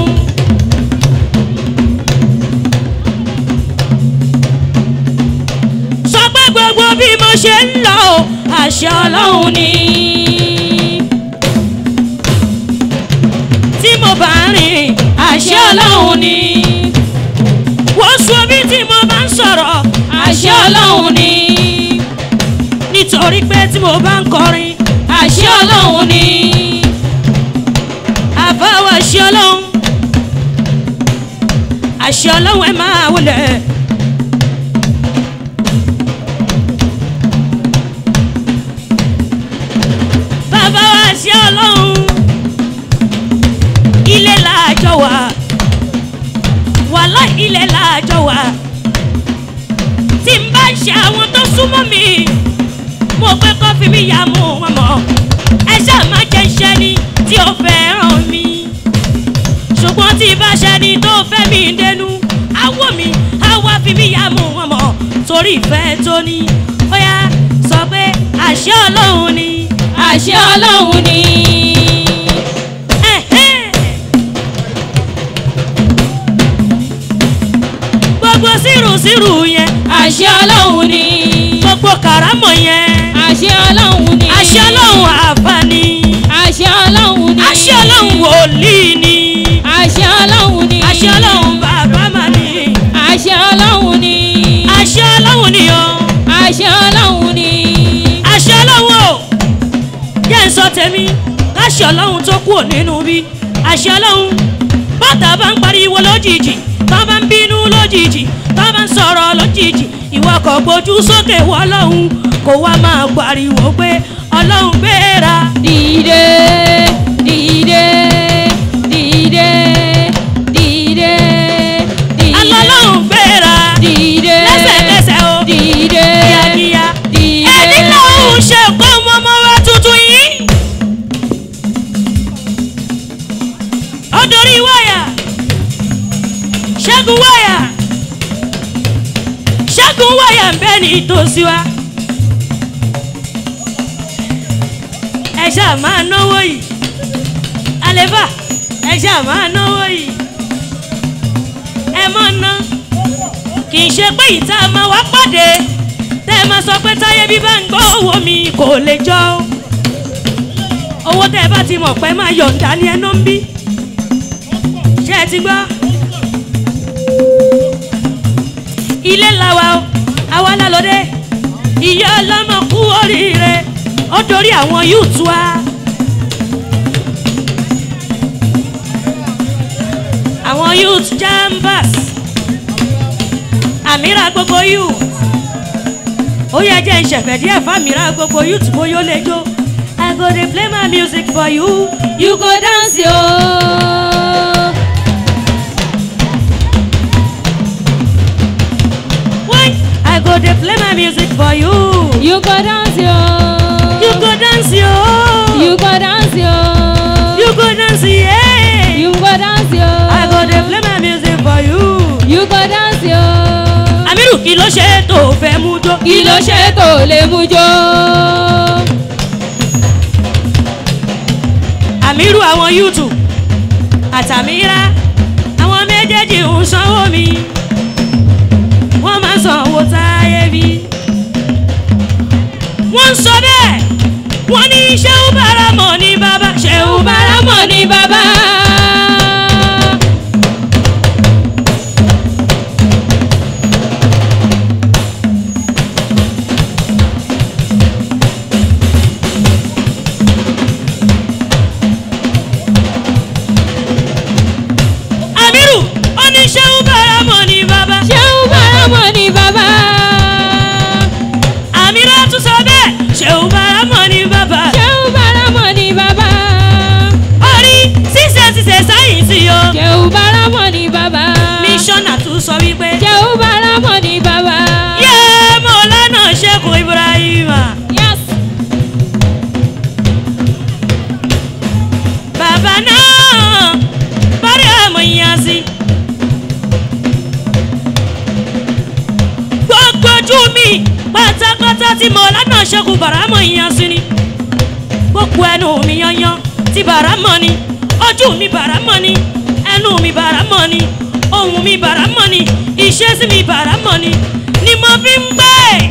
sọ pé gbogbo bí mo ṣe ń lọ o, àṣẹ ọlọ́run ni. tí mo bá rìn àṣẹ ọlọ́run ni. wọ́n sọ bí tí mo bá ń sọ̀rọ̀ àṣẹ ọlọ́run ni. nítorí pé tí mo bá ń kọrin àṣẹ ọlọ́run ni. àbáwọ̀ àṣẹ ọlọ́run àṣẹ ọlọ́run ẹ máa wọlé. bàbá wa àṣẹ ọlọ́run ilé làjọ wà wàhálà ilé làjọ wà tí n bá ń ṣe àwọn tó súnmọ́ mi mo pé kó fi mi yà mú wọn mọ́ ẹ ṣáà má jẹ́ iṣẹ́ ni tí ó fẹ́ràn mi ṣùgbọ́n tí bá ṣe ni tó fẹ́ mi dénú àwọ̀ mi àwa fi mi yà mú wọn mọ́ torí ìfẹ́ tó ní ó yá sọ pé àṣẹ ọlọ́run ni àṣẹ ọlọ́run ni. Ẹ̀hẹ́n. gbogbo sírùsírù yẹn àṣẹ ọlọ́run ni. gbogbo kàrámọ̀ yẹn àṣẹ ọlọ́run ni. àṣẹ ọlọ́run àfààní àṣẹ ọlọ́run ni. àṣẹ ọlọ́run wòlíì ni àṣẹ ọlọ́run ni. àṣẹ ọlọ́run bàbá mà ní àṣẹ ọlọ́run ni. àṣẹ ọlọ́run ni o àṣẹ ọlọ́run ni. àṣẹ ọlọ́run o yẹn ń sọ tèmi káṣẹ ọlọ́run tó kúrò nínú bí àṣẹ ọlọ́run bọ́tà bá ń pariwo lójijì tó bá ń bínú lójijì tó bá ń sọ̀rọ̀ lójijì ìwọ kò gbójú sókè wọ ọlọ́run kó wá máa pariwo pé ọlọ́run gbéra dìde dìde dìde dìde dìde. alọ́lọ́run gbéra dìde lẹ́sẹ̀kẹsẹ̀ o dìde kíákíá dìde. ẹni lòun ṣe kó mọ́mọ́ wa tuntun yìí ó dorí wáyà ṣẹ́gun wáyà ṣẹ́gun wáyà ń bẹ́ ní ìtòsí wa ẹ ṣáà máa náwó yìí àlèbà ẹ ṣáà máa náwó yìí ẹ mọ̀ ná kì í ṣe pé ìta máa wá pàdé tẹ́ ẹ máa sọ pé táyé bí bá ń gbọ́ owó mi kò lè jọ o owó tẹ́ ẹ bá ti mọ̀ pé máa yọ̀ǹda ni ẹnu ń bí ṣé ẹ ti gbọ́ ilé làwa o àwa lálọ́dẹ ìyá ọlọ́mọ kú oríire ó dorí àwọn yúùtù wa. àwọn youth jambas àmìrà gbogbo youth ó yẹ jẹ́ ìṣẹ̀fẹ̀ díẹ̀ fàmìrà gbogbo youth bóyá ó lè jó i go dey play my music for you you go dance yo. why i go dey play my music for you you go dance yo. you go dance yo you go dance yo. you go dance yeah you go dance yo. i go dey play my music for you. you go dance yo. amiru kí ló ṣe tó fẹ́ mú jó kí ló ṣe tó lè mú jó. àmírù àwọn youtube àtàmírà àwọn méjèèjì ń sanwó mi wọ́n máa ń sanwó táyé bí. wọ́n ń sọ bẹ́ẹ̀ wọ́n ní ṣéun báramọ̀ ní bàbá ṣéun báramọ̀ báramọ̀ ni bàbá. àmírù ó ní ṣéun báramọ̀ ní bàbá ṣéun báramọ̀ ni bàbá. àmírà tún sọ bẹ́ẹ̀ ṣéun báramọ̀ ní bàbá ṣéun báramọ̀ ni bàbá. orí ṣíṣe ṣíṣe sáyẹ̀nsì o ṣéun báramọ̀ ni bàbá. mísọ́nà tún sọ wípé ṣéun báramọ̀ ni bàbá. yé mọ̀lánà ṣẹ́kù ibrahima. yes. bàbá náà bárí àmọ̀ yíyan sí. gbogbo ojú mi pátápátá tí mo lánàá ṣẹ́kù bàrámọ̀ yíyan sí ni. gbogbo ẹnu mi yanyan tí bàrámọ̀ ni ojú mi bàrámọ̀ ni ẹnu mi bàrámọ̀ ni ohun mi bàrámọ̀ ni ìṣesí mi bàrámọ̀ ni ni mo fi ń gbé.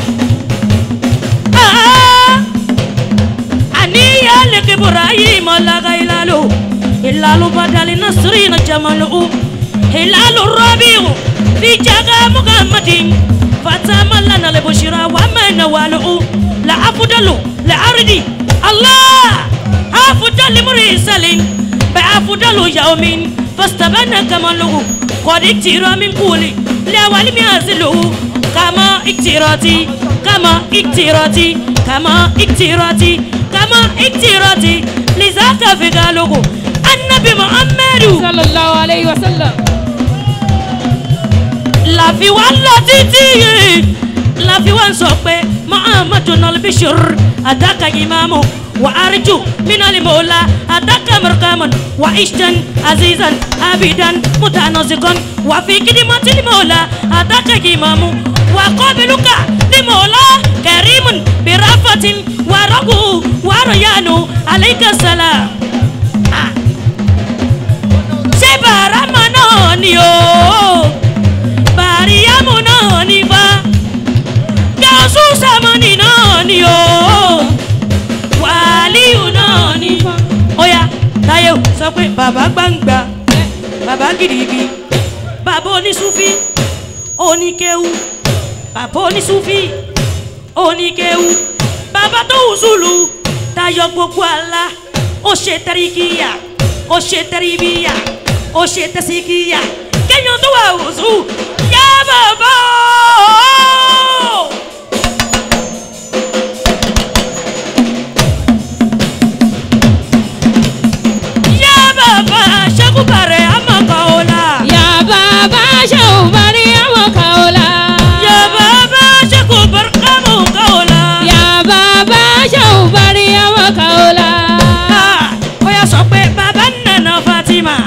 Ah! aniya leke ibrahim laga ilalu ilalu badali nasrina jamalu ilalu rabiu fi jaga muhammadin fatama lana le bushira wa mana walu la afdalu la ardi allah afdalu mursalin ba afdalu yawmin fastabana kamalu qad iktira min quli la walimi azilu kama iktirati kama iktirati kama iktirati kama iktirati lizaka fi galugu annabi muhammadu sallallahu alayhi wa sallam. láfi wá lọ títí yìí láfi wá sọ pé muhammadu nalbishir adaka imamu wa arju minali mola adaka markaman wa ishtan azizan abidan mutanazikon wa fi kidimati limola adaka imamu wa qabiluka limola karimun birafatin wa ragu wa rayanu aleyka salam Ah. ṣé bàrámà náà ni o bàríyámù náà ni bá gàṣù sàmọ́nì náà ni o wàlíù náà ni bá. ó yá táyé o sọ pé bàbá gbàǹgbà bàbá gidigidi bàbá onísúfì oníkéwu bàbá onísúfì oníkéwu bàbá tó wùsùlù tayọ gbogbo àlá ó ṣe tẹríkìyà ó ṣe tẹríbíyà ó ṣe tẹsíkìyà kéèyàn tó wà wùsù yá bàbá o. yá bàbá ṣẹ́kùbàrẹ̀ àmọ̀kọ́ ọ̀la. Ya baba shau bari amaka ola. yá bàbá ṣẹ́kùbàrẹ̀ àmọ̀kọ́ ọ̀la. Ya baba shau bari amaka ola. ó yà sọ pé bàbá nana fatima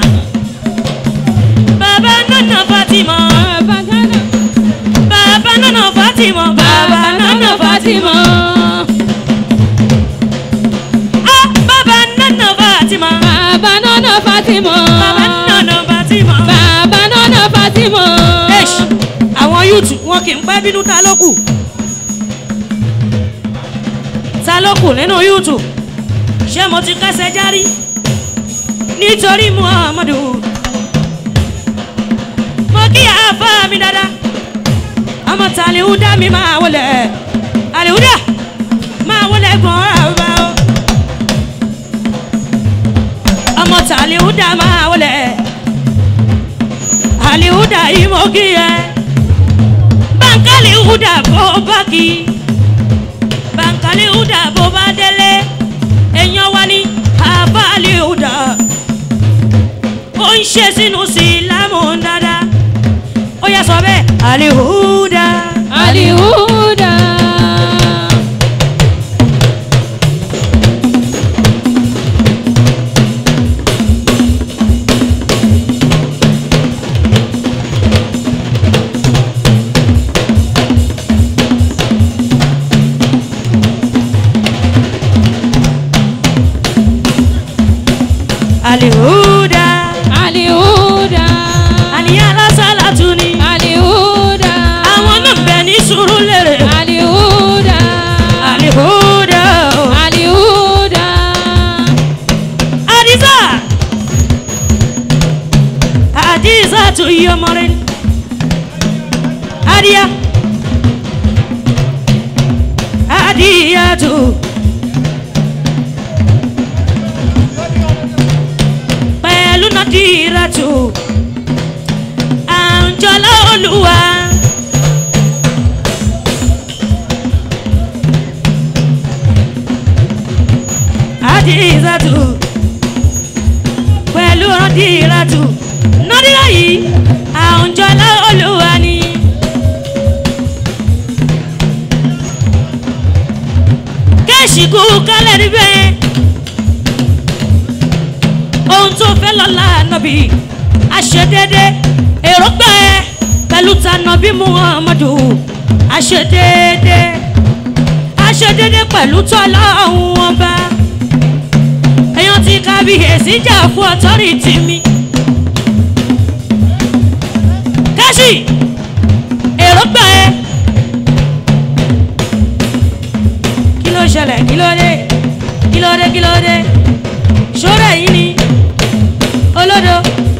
bàbá nana fatima Baba kana. bàbá nana fatima bàbá nana fatima ah bàbá nana fatima Baba nana Fatima. bàbá nana fatima. Baba nana Fatima. Eish, àwọn yúùtù wọn kì í pẹ́ bínú ta ló kù ta ló kù nínú yúùtù ṣé mo ti kẹsẹ̀ járí nítorí muhammadu mo kí àáfà mi dada ọmọ ta àlìhúdà mi máa wọlé àlìhúdà máa wọlé gbọ́n àbá o ọmọ ta àlìhúdà máa wọlé àlìhúdà yìí mo kí ẹ bàǹkálì húdà bó bá kí bàǹkálì húdà bó bá délé èèyàn wa ní àbálì húdà ó ń ṣe sínú sílámù dáadáa ó yẹ sọ bẹ́ẹ̀ àlìhúdà Alihuda. àlìhúdà Alihuda. àníyàn lásàlá tún ni Alihuda. àwọn náà bẹ ní sùúrù lèrè Alihuda. àlìhúdà Alihuda. àdìsá àdìsá tún yí ọmọ rẹ ni àdìyà àdìyà tún. pẹ̀lú nàdíràtù àǹjọ́lá olúwa. àdìràtù pẹ̀lú nàdíràtù nàdírà yìí àǹjọ́lá olúwa ni. kẹ́sì kú kálẹ̀ níbẹ̀ ohun tó fẹ́ lọ́la nàbí àṣedédé èròǹgbà ẹ pẹ̀lú tànàbí muhammadu àṣedédé àṣedédé pẹ̀lú tọ́lá ọ̀hún ọba èèyàn ti kábíyèsí jà fún ọtọ́rìtì mi kẹ́sì èròǹgbà ẹ kí ló ṣẹlẹ̀ kí ló dé kí ló dé kí ló dé ṣọ́rọ̀ yìí ni olódo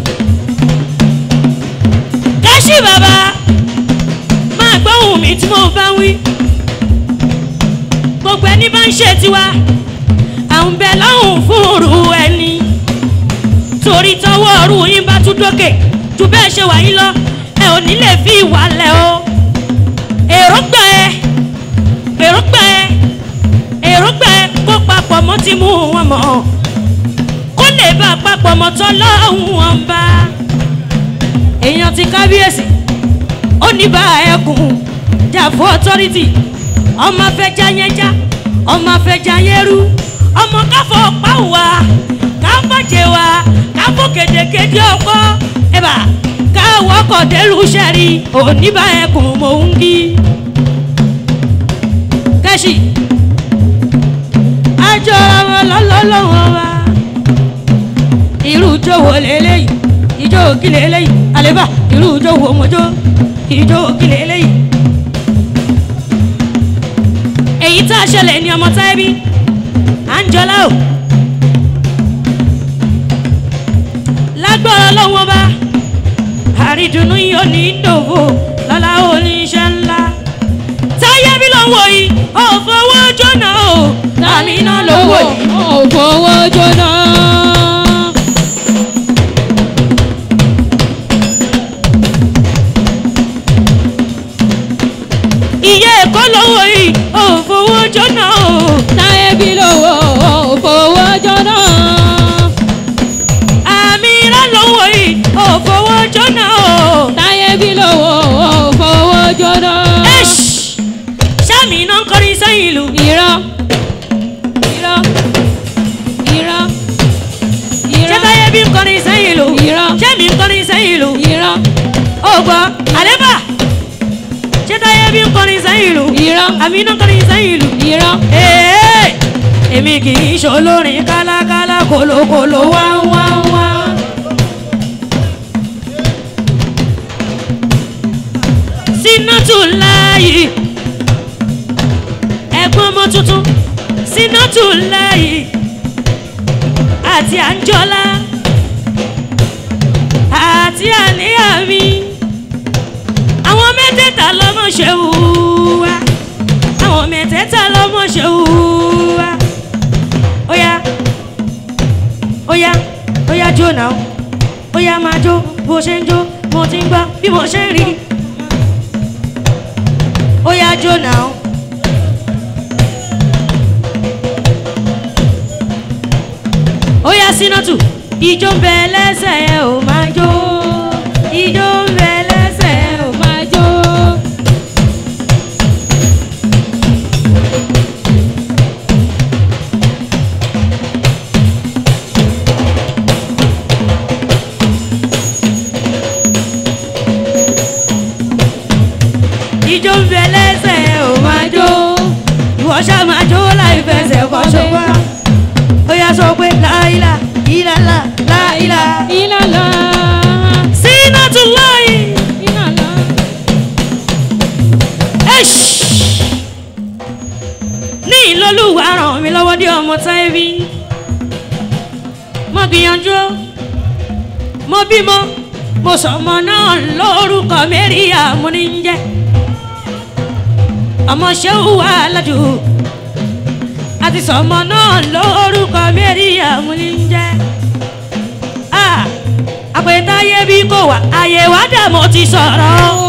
káṣí bàbá máa gbóhùn mi tí mo bá ń wí gbogbo ẹni bá ń ṣe tiwa àwọn bẹ lọ́hùn fún òru ẹni torí tọwọ́ ọ̀rù yín bá tún dókè ju bẹ́ẹ̀ ṣe wà yín lọ ẹ ò ní lè fi ìwà lẹ̀ o èròǹgbà ẹ èròǹgbà ẹ èròǹgbà ẹ kó papọ̀ mọ́ ti mú wọn mọ́ kó lè bá a papọ̀ mọ́ tọ́ lọ́hùn wọn bá èèyàn ti kábíyèsí ó ní bá ẹkùn jà fún ọtọ́rìtì ọmọ afẹ́já yẹn já ọmọ afẹ́já yẹn rú ọmọ káfọ́ pàwọ́ káfọ́jẹ wa káfọ́ kédekéde ọkọ ẹ̀bà káwọ́ kọ̀dẹ́rù sẹ́rí òní bá ẹkùn mò ń kí kẹ́sì àjọ ọmọ lọ́lọ́lọ́hún ijó wo lélẹ́yìí ijó kí lélẹ́yìí àlébà irú ijó wo mojó ijó kí lélẹ́yìí. èyí tá a ṣẹlẹ̀ ní ọmọ táyébí àǹjọ́lá o lágbára lọ́wọ́ bá àrídùnnú yóò ní dòwò lọ́la oníṣẹ́ ńlá táyébí lọ́wọ́ yìí ò fowó jóná o àmì iná lọ́wọ́ yìí. ò fowó jóná. ìyá ẹ̀kọ́ lọ́wọ́ yìí ò fowó jóná o. táyé bí lówó ò fowó jóná. àmì iná lọ́wọ́ yìí ò fowó jóná o. táyé bí lówó ò fowó jóná. ẹ̀ṣ sẹ́mi iná ń kọrin sẹ́yìn ìlú. irọ́ irọ́ irọ́ ṣé irọ́ táyé bí ń kọrin sẹ́yìn ìlú. Irọ́. sẹ́mi ń kọrin sẹ́yìn ìlú. irọ́ ó gbọ́ àlébà ṣé táyé bí ń kọrin sẹ́yìn ìlú. irọ́ àmì iná ń kọrin sẹ́yìn ìlú. irọ́ Ee, èmi kì í ṣolórin kálákálá kòlókòló wá wá wá. Sínátù láàyè ẹ̀gbọ́n ọmọ tuntun Sínátù láàyè àti Àǹjọ́lá àti àníyàmí àwọn mẹ́tẹ̀ẹ̀ta lọ́mọ ṣe wù wá àwọn mẹ́tẹ̀ẹ̀ta lọ́mọ ṣe wù wá. Óyá óyá óyá jó náà óyá máa jó bó ṣe ń jó mo ti ń gbọ́ bí mo ṣe ń rí. Óyá jó náà. Óyá Sínátù ìjó ń bẹ lẹ́sẹ̀ ẹ ò máa jó ìjó ń bẹ lẹ́sẹ̀ ẹ ò ò máa jó. ìjó ń bẹ lẹ́sẹ̀ ẹ ò máa jó ìwọ ṣá máa jó láì fẹsẹ̀ kọ́ ṣọwọ́ ó yá sọ pé láìlà ìlàlà láìlà ìlàlá Sínátù láì ìlàlá. ẹ̀ṣ ní ìlọlúwa ràn mí lọ́wọ́ dé ọmọ táyébí mo gbìyànjú mo bímọ mo sọmọ náà lórúkọ mẹ́ríà mo ní ń jẹ́ ọmọ ṣéwù wà lájú àti sọmọ náà lórúkọ mẹ́ríà mo ní ń jẹ́ àpètáyé bí kò wá àyè wá dà mo ti sọ̀rọ̀